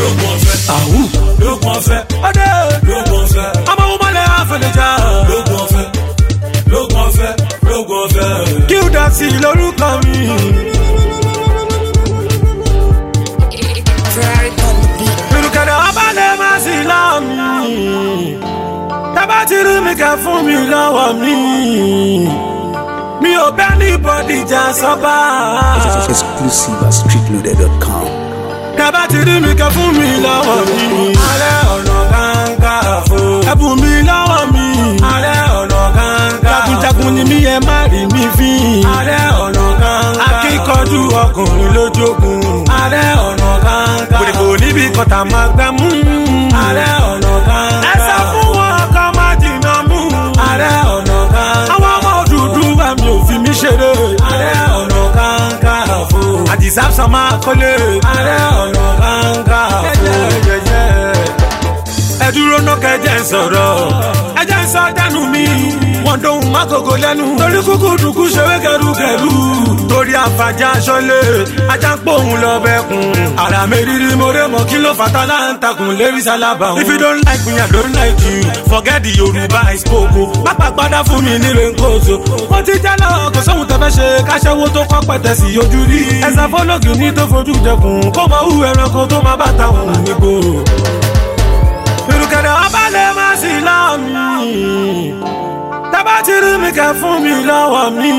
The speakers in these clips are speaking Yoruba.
lóògùn ọ̀fẹ́. àwù lóògùn ọ̀fẹ́. ọdẹ lóògùn ọ̀fẹ́. ọmọ wọn mọlẹ àfẹlẹjà lóògùn ọ̀fẹ́. lóògùn ọ̀fẹ́. lóògùn ọ̀fẹ́. kí ó dá sí i lórúkọ mi. Ferrari on the beat. Irukẹ̀dẹ̀ ọba lè má sí láàmì. Tábà ti rí mi kẹ́ fún mi lọ́wọ́ mi. Mi ò bẹ́ ní bọ́dì jà sọ́ba. Exclusive at streetloader.com. Tábà ti rí mi kẹ́ fún mi lọ́wọ́ mi. Alẹ́ ọ̀nà Kakanfò. Ẹ̀bùn mi lọ́wọ́ mi. Alẹ́ ọ̀nà Kakanfò. Jagunjagun ni mí ẹ má rí mi fín. Alẹ́ ọ̀nà Kakanfò. Akíkanjú ọkùnrin lójókun. Alẹ́ ọ̀nà Kakanfò. Kòdìbò níbi kọta máa gbá mú. Alẹ́ ọ̀nà Kakanfò. Ẹ sọ fún wọn kọ́ máa jìnnà mú. Alẹ́ ọ̀nà Kakanfò. Àwọn ọmọ dúdú wa mi ò fi mí ṣeré. Alẹ́ ọ̀nà Kakanfò. Àdìsá sọ máa kọ́lé. Alẹ́ ọ̀nà Kakanfò. Jẹ́jẹ́jẹ́jẹ́ ẹ dúró ná kẹjẹ ń sọ̀rọ̀ ẹjẹ ń sọ dẹnu mi wọn dóhùn mákòkò lẹ́nu torí kúkú dùkú ṣeré kẹrùkẹrù torí àfàjà aṣọlé ajá ń pòun lọ bẹkùn ara mi rírí mo ré mọ kí ló fata láǹtakùn lérí sálábà wọn. if you don't like me i don't like you forget the yorùbá i spoke o pápá padà fún mi nílé nkóso wọn ti jẹ́ lọ́wọ́ kò sóhun tẹ́fẹ́ ṣe káṣẹ́wó tó kọ́ pẹ̀tẹ́ sí ojú rí ẹ̀sán fọlọ́gì ní tó fojú jẹkùn kó mọ hù ẹranko tó má bàtà òun nígboro ìrùkẹ̀dẹ̀ ọba lè má sí láàmì. tábà ti rí mi kẹ́ fún mi lọ́wọ́ mi.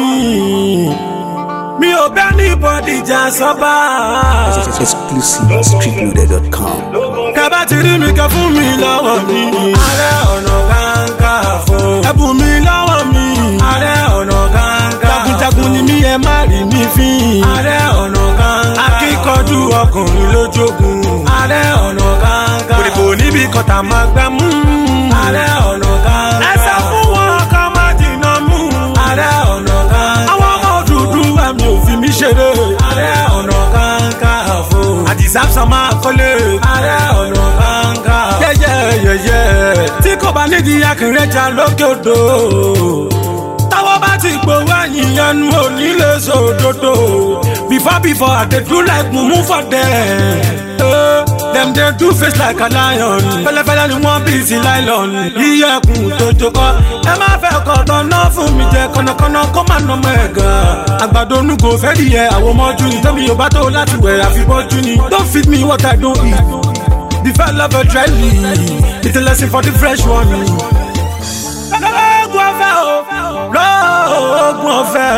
mi ò bẹ́ ní bọ́dì jà sọ́ba. Exclusive at streetloader.com. tábà ti rí mi kẹ́ fún mi lọ́wọ́ mi. alẹ́ ọ̀nà Kakanfò. ẹ̀bùn mi lọ́wọ́ mi. alẹ́ ọ̀nà Kakanfò. jagunjagun ni mí ẹ má rí mi fín. alẹ́ ọ̀nà Kakanfò. akíkanjú ọkùnrin lójókun. alẹ́ ọ̀nà Kakanfò. kòdìbò níbi kọta máa gbá mú. alẹ́ ọ̀nà Kakanfò. ẹ sọ fún wọn kọ́ máa jìnnà mú. alẹ́ ọ̀nà Kakanfò. àwọn ọmọ dúdú wa mi ò fi mí ṣeré. alẹ́ ọ̀nà Kakanfò. àdìsá sọ máa kọ́lé. alẹ́ ọ̀nà Kakanfò. yẹ́yẹ́yẹ́yẹ́ tí kò bá nídìí akínrẹ́jà lókè odò táwọn bá ti gbowó ẹ̀yìn ẹnu òní lè sòdodo before before i dey do like mumu for them. Eh, dem dey do face like a lion fẹlẹfẹlẹ ni wọn bí sí nylon iyẹkùn tó jókòó ẹ má fẹ́ kọ̀tọ̀ náà fún mi jẹ kọ̀nàkọ̀nà kó má nà ọmọ ẹ̀ gan. àgbàdo onugo fẹ́ di yẹ àwọn ọmọjú ni tẹ́mi yóò bá tó láti wẹ̀ àfibọ́jú ni don't feed me what i don't eat the fat lover dry leaf it's a lesson for the fresh one lọ́gùn ọ̀fẹ́ o lọ́gùn ọ̀fẹ́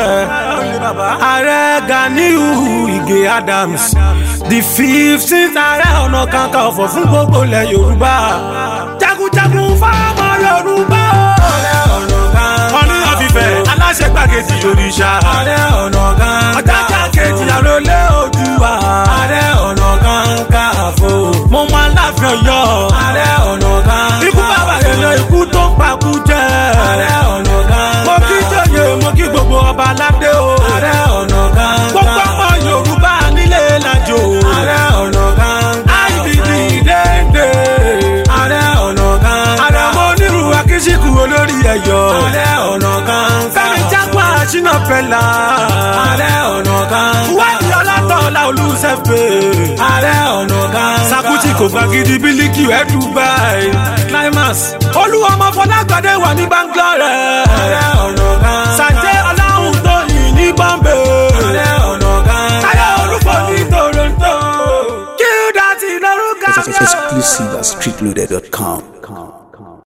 ààrẹ ganiu ige adams the fifteenth ààrẹ ọ̀nà kankan ọ̀fọ̀ fún gbogbo ilẹ̀ yorùbá jagunjagun fáwọn yorùbá o. ààrẹ ọ̀nà kan ọ̀ní ọ̀fìfẹ́ aláṣẹ gbàgede òrìṣà ààrẹ ọ̀nà kan ọ̀jájá kejì àròlé òdùwà ààrẹ ọ̀nà kankan àfo mo mọ aláàfin ọ̀yọ́ ààrẹ ọ̀nà kan ikú bàbá yẹn lọ ikú tó ń pakú jẹ ààrẹ ọ̀nà kan mo kí jòyè mo kí gbogbo ọba aládé o ààrẹ ọ̀nà kan gbogbo ọmọ yorùbá nílé làjò ààrẹ ọ̀nà kan ibd dédé ààrẹ ọ̀nà kan ààrẹ mo nírú akíṣíkù olórí ẹ̀yọ́ ààrẹ ọ̀nà kan fẹ́mi jágbá ṣínà pẹ̀lá ààrẹ ọ̀nà kan wádìí ọlátọ̀ọ́lá olùsẹ̀fẹ̀ ààrẹ ọ̀nà kan sakuti kò gbàgidi bílíkì ẹ̀ dubai climax olúwọmọ fọlágbàdé wà ní bangalore ààrẹ ọ̀nà kan sàjẹ́ ọláhùn tó yìn ní bombay ààrẹ ọ̀nà kan táyà olúfọ̀ ní toronto kí ó dá sí lórúkọ mi. Exclusive at streetloader.com.